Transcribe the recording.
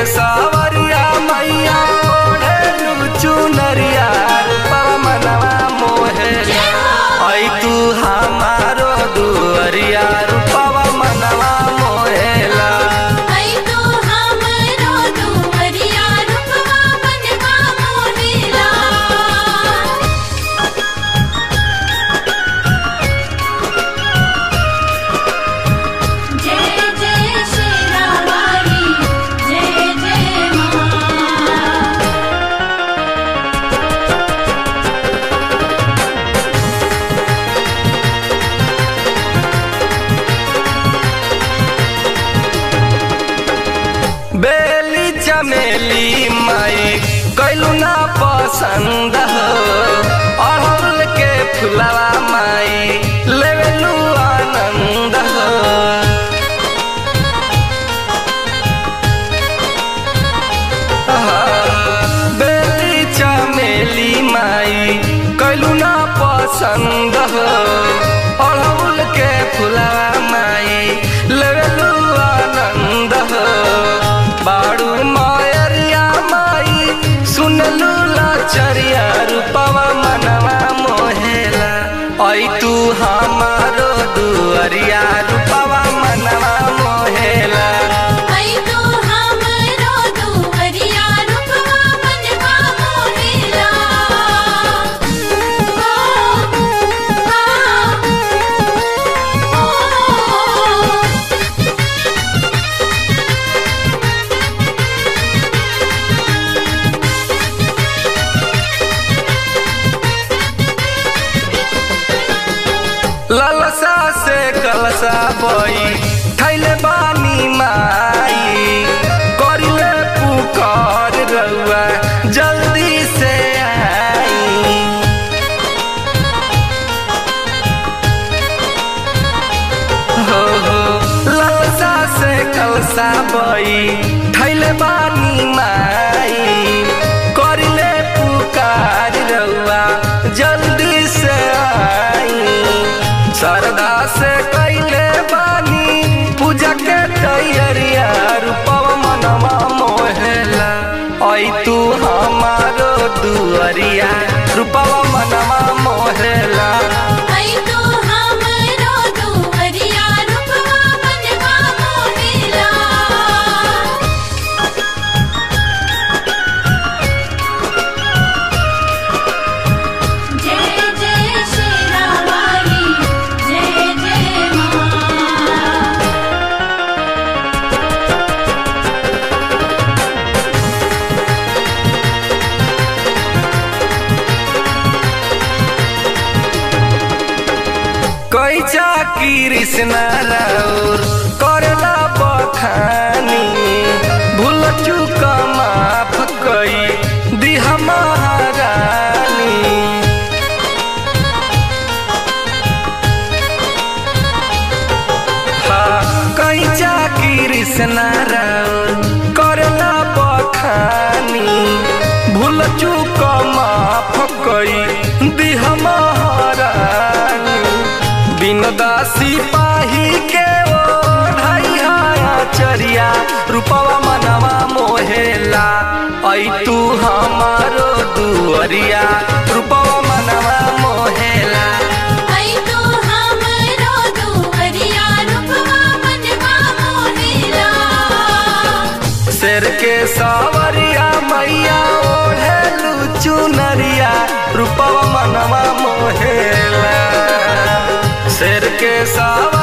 सावरिया मैया ओढ़ेलू चुनरिया रूपवा मनवा मोहेला ऐ तू हमारो दुअरिया रूपवा मनवा मोहेला आई तो हमरो दुवरिया रूपवा मनवा मोहेला जय जय शेरावाली जय जय मां बेली चमेली माई कैलू ना पसंद हो अड़हुल के फुलवा माई लेवेलू आनंद हो बेली चमेली माई कैलू ना पसंद हो अड़हुल के फुलवा माई लेवेलू आनंद हो बाड़ू मायरिया माई सुनलू लाचरिया रूपवा मनवा मोहेला ऐ तू हमारो दुअरिया रूपवा मनवा मोहेला आई तो हमरो दुवरिया रूपवा मनवा मोहेला ओ ओ ललसा से कलसा बई थैले बानी माई करिले पुकार रउआ जल्दी से आई हो हो ललसा से कलसा बई थैले बानी माई करिले पुकार रउआ जल्दी से आई श्रद्धा से कैले बानी पूजा के तैयारिया रूपवा मनवा मोहेला ऐ तू हमारो दुअरिया रूपवा मनवा मोहेला आई तो हमरो दुवरिया रूपवा मनवा मोहेला जय जय शेरावाली जय जय मां कैचा कृष्ण राउर करला बखानी भूल चूक माफ कई दिह महारानी हाँ, कैचा कृष्ण राउर करला बखानी भूल चूक माफ कई दिह महारानी बिन दासी पाही के ओ ढाई चरिया रूपवा मनवा मोहेला ऐ तू हमारो दुअरिया रूपवा मनवा मोहेला आई तो हमरो दुवरिया रूपवा मनवा मोहेला शेर के सावरिया मैया ओढ़ेलू चुनरिया रूपवा मनवा मोहेला शेर के सावरिया